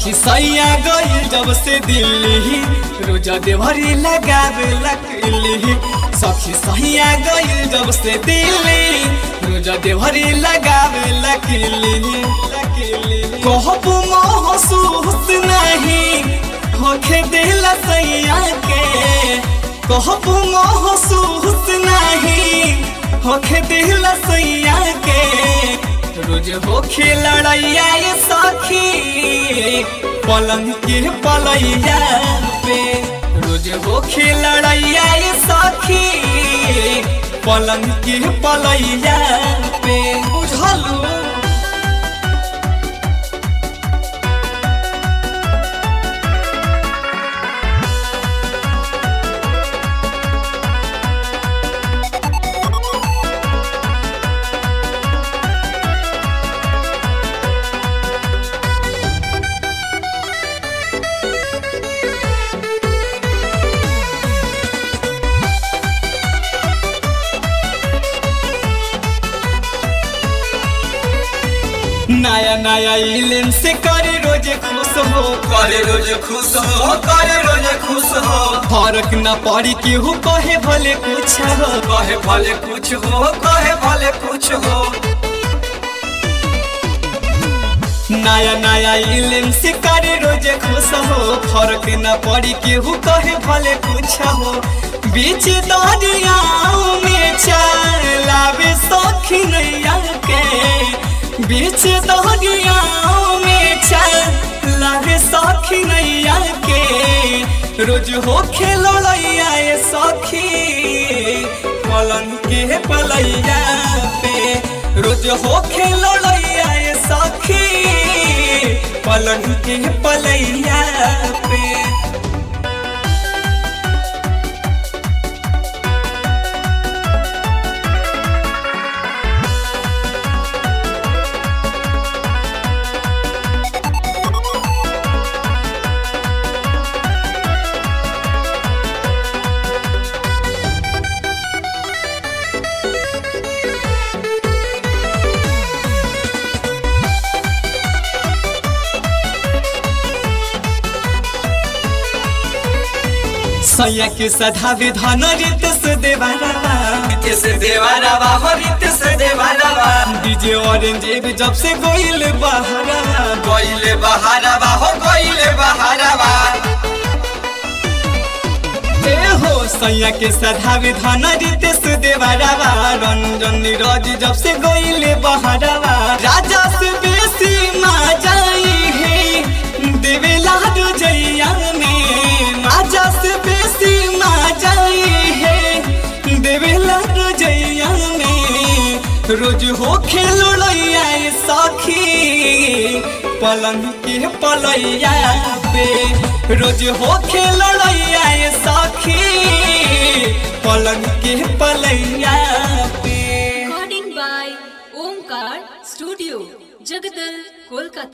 सखी सैया गई जब से दिल्ली रोजा देवरी लगावे लकली सखी सैया गई जब से दिल्ली रोजा देवरी लगावे लकली कहब महसूस नहीं होखे दिल सैया के कहब महसूस नहीं होखे दिल सैया के रोज होखे लड़ैया ये सखी पलंग के पलैया पे रोज होखे लड़ैया ये सखी पलंग के पलैया पे बुझलू नया नया इलेम से करे रोज खुश हो करे रोज खुश हो करे रोज खुश हो फर्क न पड़ी केहू कहे भले कुछ हो कहे भले कुछ हो कहे भले कुछ हो नया नया इलेम से करे रोज खुश हो फर्क न पड़ी केहू कहे भले कुछ हो बीच दरियाओं में चलावे सखी नैया के बीच दरियाओं में चलावे सखी नैया के रोज हो खेलो लैया ये सखी पलंग के पलैया पे रोज हो खेलो लैया ये सखी पलंग के पलैया पे सैया के सधावे धन रित से देवारा रित से देवारा हो रित से देवारा डीजे ऑरेंज एब जब से गोइल बहरा गइले बहारा हो गइले बहारा ए हो सैया के सधावे धन रित से देवारा रंजन नीरज जब से गोइल बहरा राजा से बेसी मा जाई है देवेला जैया में राजा से बेसी मा जाई है देवेला जैया में रोज हो खेलो लैया सखी पलंग के पलैया पे रोज हो खेलो लैया सखी पलंग के पलैया पे Recording by Omkar Studio, Jagadal, Kolkata.